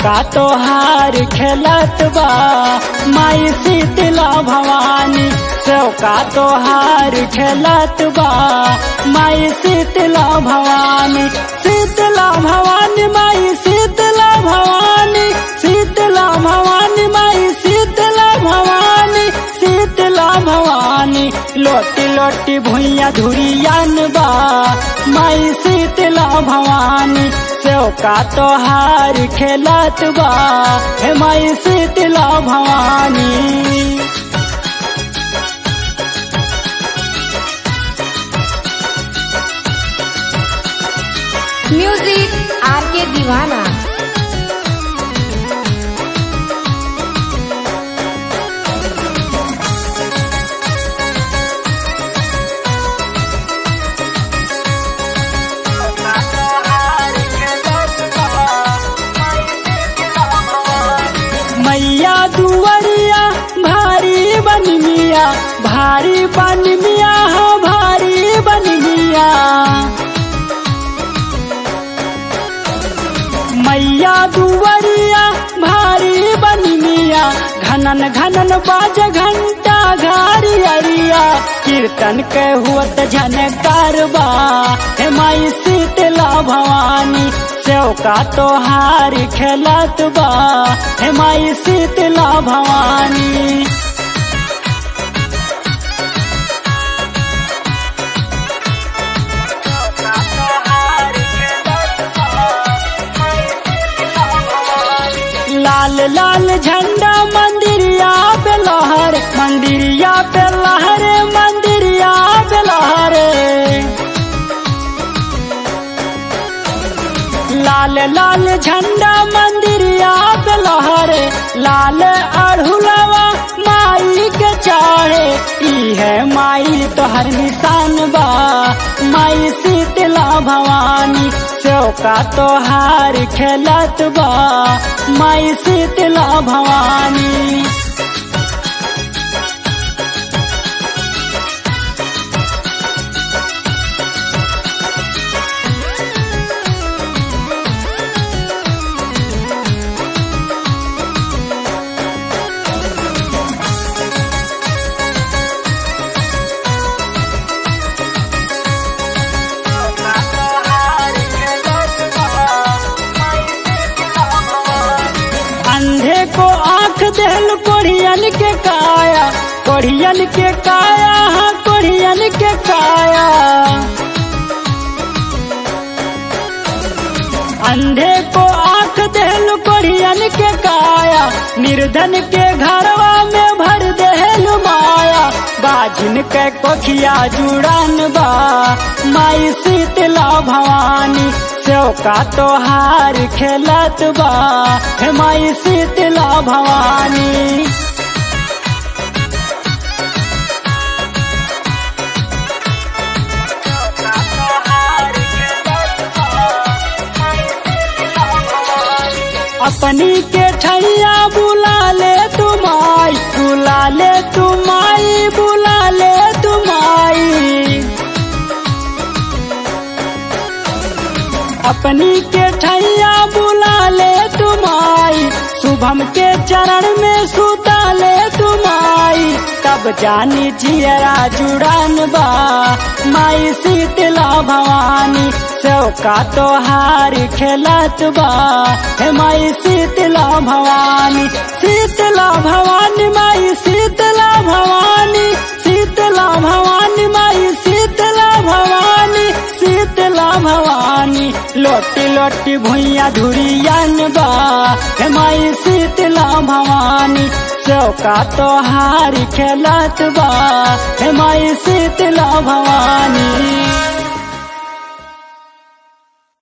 चौका तोहार खेलत बा माई शीतला भवानी चौका तोहार खेलत बा माई शीतला भवानी शीतला भवानी माई शीतला भवानी शीतला भवानी माई शीतला भवानी शीतला भवानी लोटी लोटी भुइया धुरियान बा माई शीतला भवानी चौका तोहार खेलत बा हे माई Sheetla Bhawani music R K दीवाना मैया दुवरिया भारी बन मिया भारी बन मिया हो भारी बन मिया मैया दुवरिया भारी बन मिया घनन घनन बाज घंटा घारी अरिया कीर्तन के हुत झनकार बा हे माई शीतला भवानी चौका तोहार खेलत बा हे माई शीतला भवानी लाल लाल झंडा मंदिरिया पे लहर मंदिरिया पे लहरे मंदिरिया पे लहरे लाल लाल झंडा मंदिरिया पे लहरे लाल अढ़ुलवा माई के चाहे ई है माई तोहर निशान बा माई शीतला भवानी चौका तोहार खेलत बा माई शीतला भवानी अंधे को आंख देल कोढ़ियन के काया कोढ़ियन के काया हाँ कोढ़ियन के काया अंधे को आंख देल कोढ़ियन के काया निर्धन के घरवा में भर देल माया बाजिन के कोखिया जुड़ान बा माई शीतला भवानी चौका तोहार खेलत बा हे माई शीतला भवानी अपनी के ठैया बुला ले तुमाई बुला ले तुमाई बुला ले तुमाई अपनी के ठैया बुला ले तुमाई शुभम के चरण में सुता ले तुमाई तब जानी जियरा जुड़ान बा माई शीतला भवानी चौका तोहार खेलत बा हे माई शीतला भवानी शीतला भवानी माई शीतला भवानी शीतला भवानी माई शीतला भवानी शीतला भवानी लोटी लोटी भुइया धुरियन बा हे माई शीतला भवानी चौका तोहार खेलत बा हे माई शीतला भवानी